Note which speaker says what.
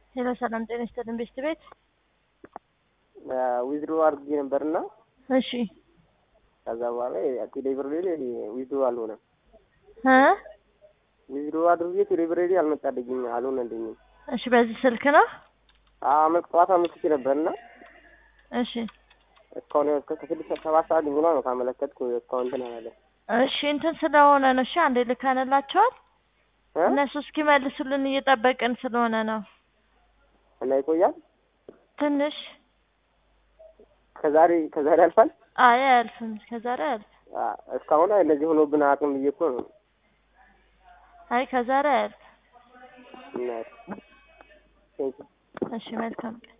Speaker 1: ሄሎ ሰላም ጤና ይስጥልን ቤስት ቤት።
Speaker 2: ዊዝድሮ አድርጌ ነበርና
Speaker 1: እሺ
Speaker 2: ከዛ በኋላ ቴሌብር ላይ ዊዝድሮ አልሆነም።
Speaker 1: እ
Speaker 2: ዊዝድሮ አድርጌ ቴሌብር ላይ አልመጣልኝም አልሆነልኝም።
Speaker 1: እሺ በዚህ ስልክ ነው?
Speaker 2: አመት ጠዋት አመልክቼ ነበርና
Speaker 1: እሺ
Speaker 2: እስካሁን እስከ ስድስት ሰባት ሰዓት ሆኗ ነው ካመለከትኩ እስካሁን እንትን አላለም።
Speaker 1: እሺ እንትን ስለሆነ ነው። እሺ አንዴ ልከንላቸዋል።
Speaker 2: እ?
Speaker 1: እነሱ እስኪመልሱልን እየጠበቅን ስለሆነ ነው።
Speaker 2: እና ይቆያል
Speaker 1: ትንሽ
Speaker 2: ከዛሬ ከዛሬ አልፋል
Speaker 1: አይ አያልፍም። ከዛሬ አያልፍም።
Speaker 2: አ፣ እስካሁን እንደዚህ ሆኖብን አቅም ብዬ እኮ ነው
Speaker 1: አይ ከዛሬ አያልፍም።
Speaker 2: እና ቴንኪው
Speaker 1: እሺ መልካም ቀን